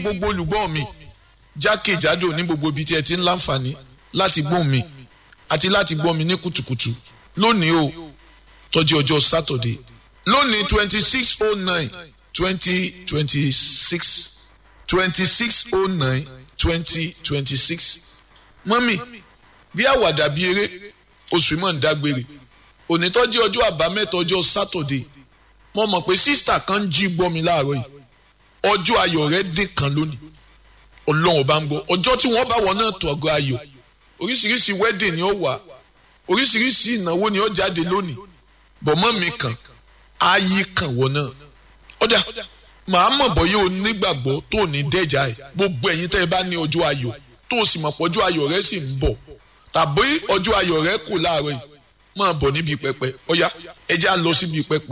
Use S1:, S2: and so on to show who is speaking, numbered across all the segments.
S1: gbogbo olùgbọ́ mi jákèjádò ní gbogbo ibi tí ẹ ti ń láǹfààní láti gbọ́ mi àti láti gbọ́ mi ní kùtùkùtù lónìí o tọ́jú ọjọ́ sátọ̀dé lónìí twenty six oh nine twenty twenty six twenty six oh nine twenty twenty six mọ́mì bí àwàdà bí eré oṣù mọ̀ ń dágbére onítọ́jú ọjọ́ àbámẹ́ta ọjọ́ sátọ̀dé mo mọ̀ pé sísítà kan ń jí gbọ́ mi láàárọ̀ yìí ọjọ́ ayọ̀ rẹ̀ dín kan lónìí ọlọ́run bá ń gbọ́ ọjọ́ tí wọ́n bá wọ̀ náà tó ọgọ́ ayọ̀ oríṣiríṣi wedding ni ó wà oríṣiríṣi ìnáwó ni ó jáde lónìí bọ̀mọ́ mi kàn ayé kàn wọ́n náà ọ̀dà màá mọ̀ bọ́ yóò nígbàgbọ́ tó ní dẹ́jà ẹ̀ gbogbo ẹ̀yin tẹ́ ẹ bá ní ọjọ́ ayọ̀ tó o sì mọ̀ pé ọjọ́ ayọ̀ rẹ sì ń bọ̀ tàbí ọjọ́ ayọ̀ rẹ kù láàárọ̀ yìí máa bọ̀ níbi pẹpẹ ọ̀yá ẹ já lọ síbi pẹpẹ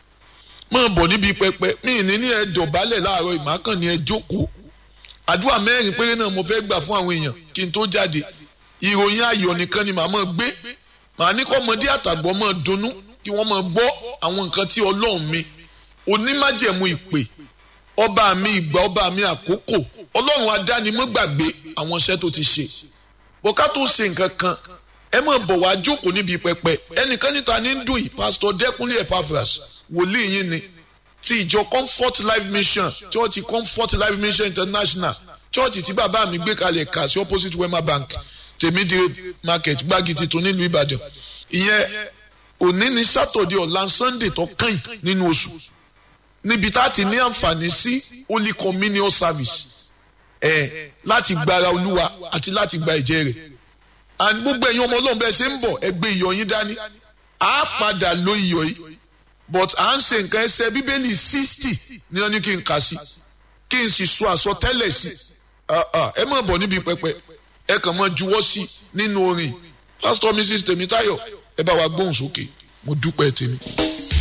S1: máa bọ̀ níbi pẹpẹ mí ní ní ẹ dọ̀bálẹ̀ láàárọ̀ yìí màá kàn ní ẹ jókòó àdúrà mẹ́rin péré náà mo fẹ́ gbà fún àwọn èèyàn kí n tó jáde ìròyìn ayọ̀ nìkan ni màá máa gbé màá ní kọ́ ọmọdé àtàgbọ́ máa dunnú kí wọ́n máa gbọ́ àwọn nǹkan tí ọlọ́run mi onímájẹ̀mú ìpè ọba mi ìgbà ọba mi àkókò ọlọ́run adánimọ́gbàgbé àwọn iṣẹ́ tó ti ṣe bọ́ká tó ṣe nǹkan kan ẹ máa bọ̀ wá jókòó níbi pẹpẹ ẹnìkan níta ní ń dùn yìí pásítọ̀ dẹ́kunlé epaphras wòlíì yín ni ti ìjọ comfort life mission church comfort life mission international church tí bàbá mi gbé kalẹ̀ kà sí opposite wema bank tèmídìí market gbági titun nílùú ìbàdàn ìyẹn òní ní sátọ̀dẹ̀ ọ̀la sunday tó kàn nínú oṣù níbi tá a ti ní àǹfààní sí holy communion service ẹ láti gbára olúwa àti láti gba ẹ̀jẹ̀ rẹ̀ and gbogbo ẹ̀yin ọmọ ọlọ́run bẹ́ẹ̀ ṣe ń bọ̀ ẹ gbé iyọ̀ yín dání a padà lo iyọ̀ yìí but à ń ṣe nǹkan ẹsẹ̀ bíbélì sixty ní wọn ní kí n kà sí kí n sì sọ àsọtẹ́lẹ̀ sí ẹ má bọ̀ níbi pẹpẹ ẹ kàn máa juwọ́ sí nínú orin pastor mrs tèmítáyọ̀ ẹ bá wa gbóhùn sókè mo dúpẹ́ tèmi.